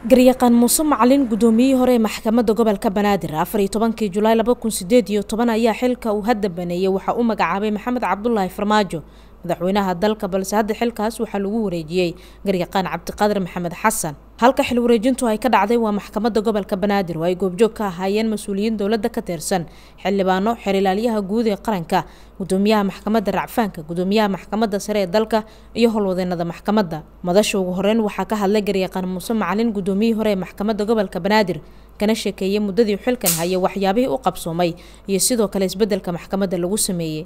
garyaqaan muuse macalin gudoomiyihii hore ee maxkamadda gobolka banaadir afar iyo tobankii julaay laba kun sideed iyo toban ayaa xilka uu hadda baneeyey waxaa u magacaabay maxamed cabdulaahi farmaajo madaxweynaha dalka balse hadda xilkaas waxaa lagu wareejiyey garyaqaan cabdiqaadir maxamed xasan halka xil wareejintu ay ka dhacday waa maxkamadda gobolka banaadir oo ay goobjoog ka ahaayeen mas-uuliyiin dowladda ka tirsan xildhibaano xerilaalyaha guud ee qaranka gudoomiyaha maxkamadda racfaanka gudoomiyaha maxkamadda sare ee dalka iyo howlwadeenada maxkamadda madasha ugu horeyn waxaa ka hadlay garyaqaan muuse macalin gudoomiyihii hore ee maxkamadda gobolka banaadir kana sheekeeyey muddadii xilkan hayay waxyaabihii u qabsoomay iyo sidoo kale isbedelka maxkamadda lagu sameeyey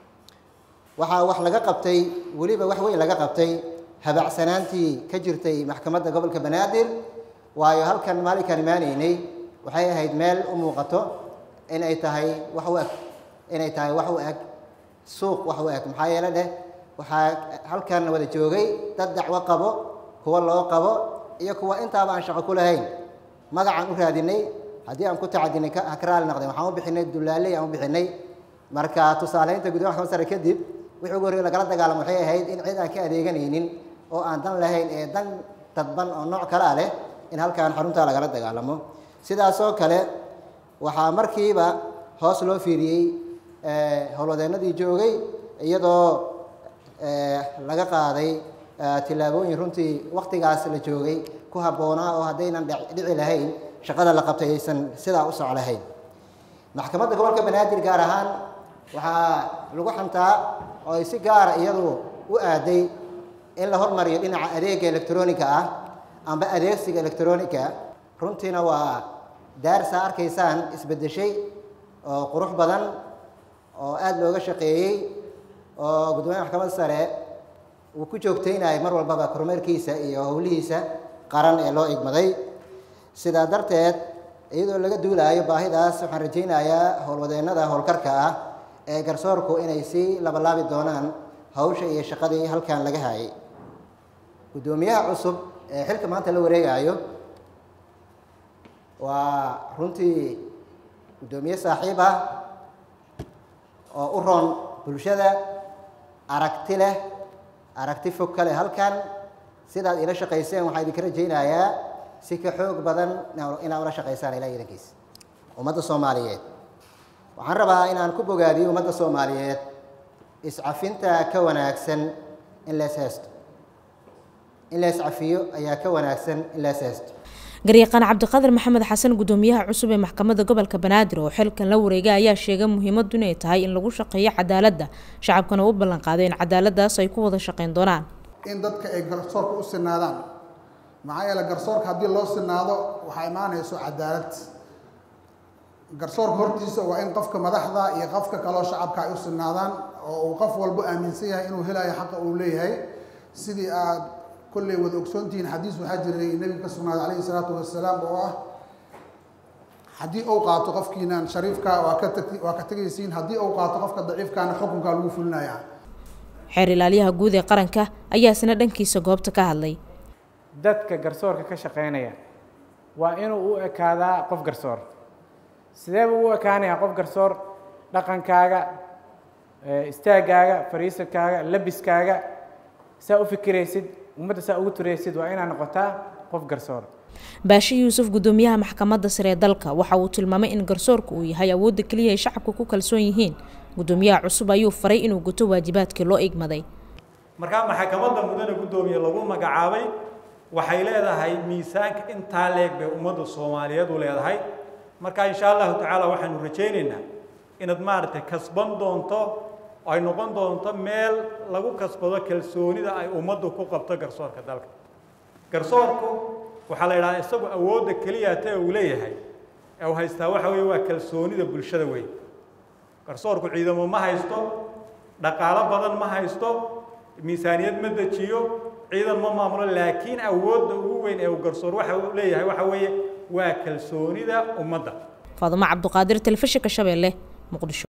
waxaa wax laga qabtay weliba wax weyn laga qabtay habacsanaantii ka jirtay maxkamadda gobolka banaadir waayo halkan maalinkaan imaanaynay waxay ahayd meel u muuqato in ay tahay wax u eg inay tahay wax u eg suuq wax u eg maxaa yeele dheh waxaa halkan wada joogay dad dacwo qabo kuwa loo qabo iyo kuwa intaaba aan shaqo ku lahayn magacaan u raadinay haddii aan ku tacadinay ha ka raali noqdeen waxaan u bixinay dulaaley aan u bixinay marka tusaaleynta gudomiya maxkamad sare kadib wixii ugu horrey lagala dagaalamo waxay ahayd in cid aan ka adeeganaynin oo aan dan lahayn ee dan dadban oo nooc kalea leh in halkaan xaruntaa lagala dagaalamo sidaasoo kale waxaa markiiba hoos loo fiiriyey howlwadeennadii joogay iyadoo laga qaaday tillaabooyin runtii waktigaas la joogay ku habboonaa oo haddaynan dhici lahayn shaqada la qabtay aysan sidaa u soc lahayn maxkamadda gobolka banaadir gaar ahaan waxaa lagu xantaa oo ay si gaara iyadu u aaday in la hormariyo dhinaca adeega electroniga ah amba adeegsiga electronica runtiina waa daarsaa arkaysaan isbedeshay oo qurux badan oo aada looga shaqeeyey oo gudoomiyaha maxkamadda sare uu ku joogtaynayo mar walbaba kormeerkiisa iyo howlihiisa qaran ee loo igmaday sidaa darteed iyadoo laga duulaayo baahidaas waxaan rajaynayaa howlwadeennada howlkarka ah ee garsoorku inay sii labalaabi doonaan hawsha iyo shaqadii halkan laga hayay guddoomiyaha cusub ee xilka maanta la wareegayo waa runtii guddoomiye saaxiib ah oo u roon bulshada aragti leh aragti fog ka leh halkan sidaad ila shaqayseen waxaa idinka rajaynayaa si ka xoog badan inaad ula shaqaysaan ilaa idankiis ummadda soomaaliyeed waxaan rabaa inaan ku bogaadiyo ummadda soomaaliyeed iscafinta ka wanaagsan in lees heesto in lees cafiyo ayaa ka wanaagsan in lees heesto garyaqaan cabdiqaadir maxamed xasan gudoomiyaha cusub ee maxkamadda gobolka banaadir oo xilkan la wareegay ayaa sheegay muhiimaddu inay tahay in lagu shaqeeyo cadaaladda shacabkana u ballan qaaday in cadaaladdaas ay ku wada shaqayn doonaan in dadka ay garsoorka u sinaadaan maxaa yeele garsoorka haddii loo sinaado waxaa imaanayso cadaalad garsoorka hortiisa waa in qofka madaxda iyo qofka kaloo shacabka ay u sinaadaan oo uu qof walbo aaminsan yahay inuu helayo xaqa uu leeyahay sidii aad kolley wada ogsoontihiin xadiis waxaa jiray nebiga ka sugnaaday calayhi salaatu wasalaam oo ah haddii uu qaato qofkiinan shariifka waa ka tag waa ka tegaysiin haddii uu qaato qofka daciifkaana xukunkaa lagu fulinayaa xeer ilaalyaha guud ee qaranka ayaa isna dhankiisa goobta ka hadlay dadka garsoorka ka shaqeynaya waa inuu u ekaadaa qof garsoor sidee buu u ekaanayaa qof garsoor dhaqankaaga istaagaaga fariisadkaaga labiskaaga saa u fikiraysid ummadda saa ugu turaysid waa inaad noqotaa qof garsoor baashe yuusuf gudoomiyaha maxkamadda sare ee dalka waxa uu tilmaamay in garsoorku uu yahay awoodda keliya ay shacabka ku kalsoon yihiin gudoomiyaha cusub ayuu faray inuu guto waajibaadkii loo igmaday markaa maxkamadda mudane guddoomiye lagu magacaabay waxay leedahay miisaanka intaa leeg bay ummadda soomaaliyeed u leedahay marka insha allahu tacaala waxaanu rajaynaynaa inaad maaragtay kasban doonto ay noqon doonto meel lagu kasbado kalsoonida ay ummaddu ku qabto garsoorka dalka garsoorku waxaa la yidhahdaa isagu awoodda keliya ta uu leeyahay ee uu haystaa waxa weeye waa kalsoonida bulshada weyn garsoorku ciidamo ma haysto dhaqaalo badan ma haysto miisaaniyad ma dejiyo ciidan ma maamulo laakiin awoodda ugu weyn ee uu garsoor waxa uu leeyahay waxa weeye waa kalsoonida ummadda faadumo cabduqaadir telefishinka shabeelle muqdisho